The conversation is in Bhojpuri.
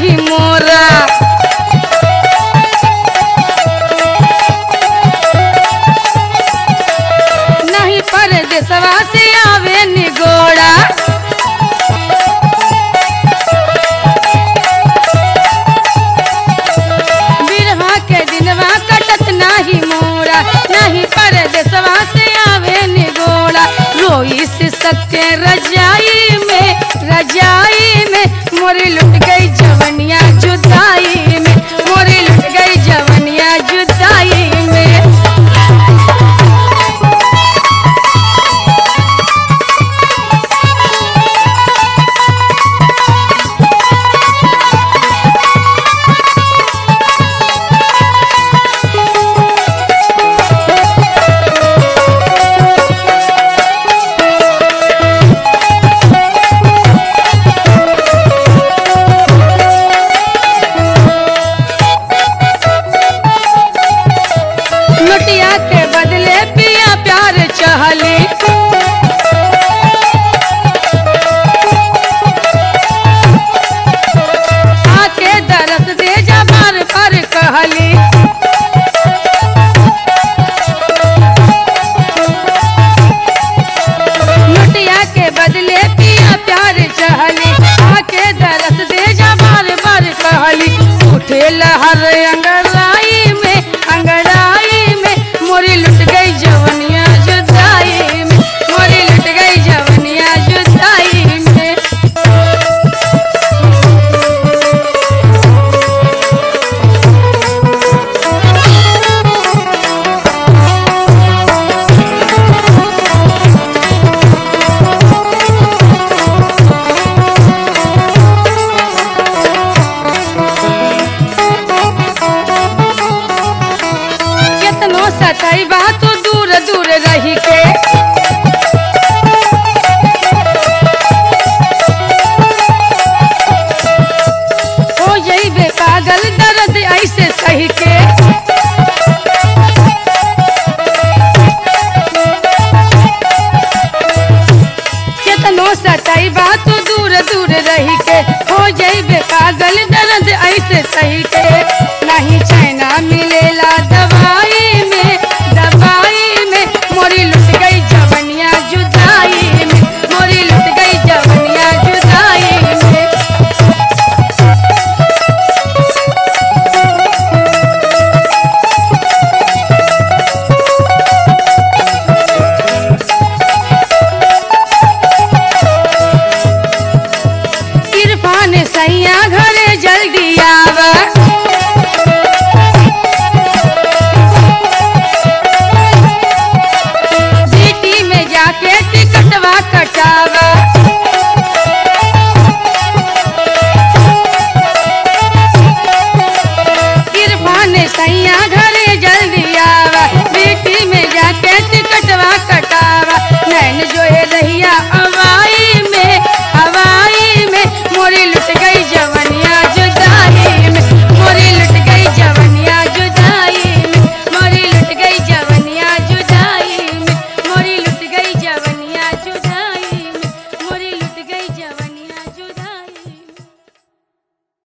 नाही मोरा नहीं परदेसवा से आवे निगोड़ा बिरहा के दिनवा कटत नाही मोरा नहीं परदेसवा से आवे निगोड़ा रोई से सत्य रजाई में रजाई में मोरी लुट गई जवनिया जुदाई में मोरी लुट गई जवनिया जुदाई में लुटिया के बदले पिया प्यार चहली आके दरस दे जा बार बार कहली लुटिया के बदले पिया प्यार चहली आके दरस दे जा बार बार कहली उठे लहर अंगड़ाई में अंगड़ाई में मोरी लुट गई जवनिया जुदाई में मोरी लुट गई जवनिया जुदाई में केतनो सताई बा तू दूर दूर रही के हो यही बे पागल दर्द ऐसे सही के केतनो सताई बा तू दूर दूर रही के हो जाई बे पागल दर्द ऐसे सही के नहीं चैना मिलेला दवाई में दवाई में मोरी लुट गई जवनिया जुदाई में मोरी लुट गई जवनिया जुदाई में इरफान सैया घरे जल्दी आ